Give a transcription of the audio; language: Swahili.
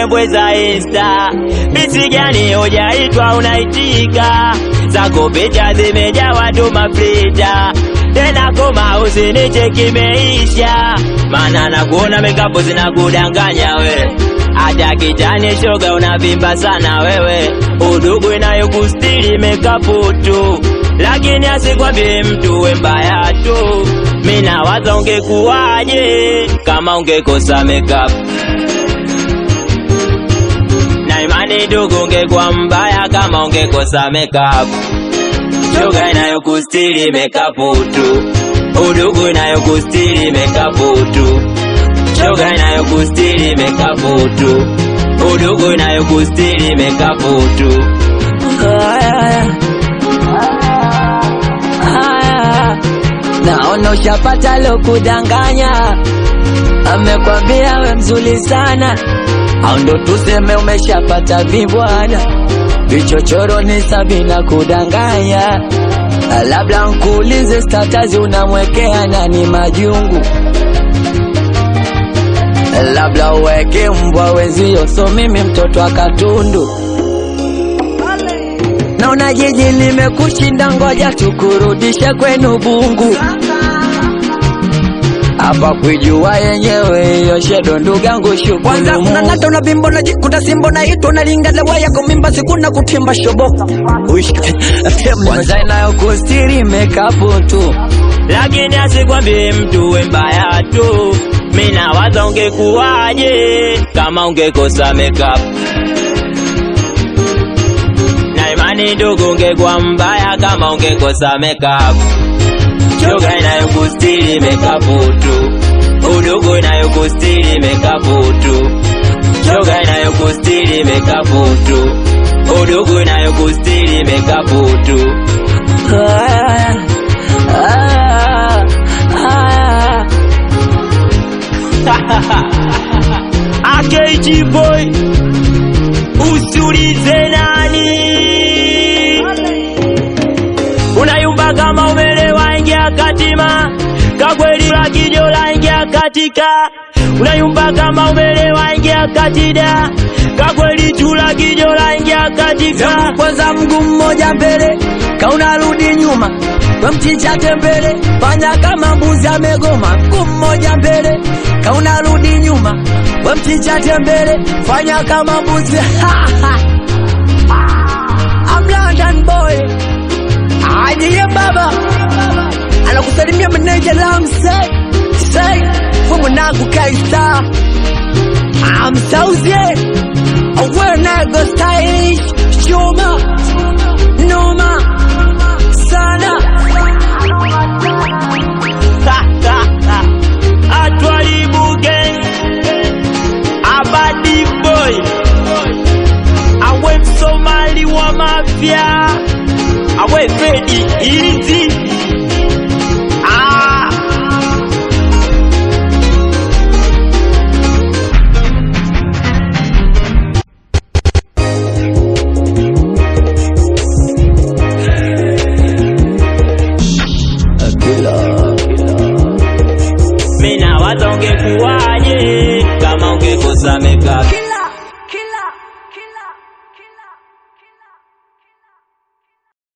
mbwembwe za insta bisi gani hujaitwa unaitika zako picha zimejawa tu mafrita tena koma usinicheki meisha mana nakuona mekapo zinakudanganya we hata kitani shoga unavimba sana wewe udugu inayokustiri mekapu tu lakini asikwambie mtu we mbaya tu mina waza ungekuwaje kama ungekosa makeup na imani ndugu ungekuwa mbaya kama ungekosa makeup shoga inayokustiri mekapu tu udugu inayokustiri mekapu tu shoga inayokustiri mekapu tu udugu inayokustiri mekapu tu naona ushapata lo kudanganya amekwambia we mzuri sana au ndo tuseme umeshapata vibwana vichochoro ni sabina kudanganya labda nkuulize statazi unamwekea nani majungu labda uweke mbwa wenzio so mimi mtoto wa katundu naona jiji limekushinda ngoja tukurudishe kwenu bungu hapa kwijua yenyewe hiyo shedo ndugangu kwanza shukuru unang'ata una bimbo na jikuta simbo na ito nalingaza waya kumimba sikuna kutimba shobo Uish, kwanza inayokustiri mekapu tu lakini asikwambie mtu we mbaya tu mina waza ungekuwaje kama ungekosa makeup na imani ndugu ungekuwa mbaya kama ungekosa makeup shoga inayokustiri mekapu tu udugu inayokustiri mekapu tu shoga inayokustiri mekapu tu udugu inayokustiri mekapu tu Ah, ah, ah. AKG boy usiulize nani unayumba kama umelewa ingia katima kakweli la kijola ingia katika unayumba kama umelewa ingia katida kakweli chula kijola ingia katika Hebu kwanza mguu mmoja mbele kaunarudi nyuma we mchichate mbele fanya kama mbuzi amegoma mguu mmoja mbele kaunarudi nyuma we mchichate mbele fanya kama mbuzi I'm London boy ajiye baba anakusalimia meneja lam say say we mwanangu kaista I'm Sauzie We're not go stylish Chuma Noma Sana atwalibu gang abadi boy awe msomali wa mafya awe fedi izi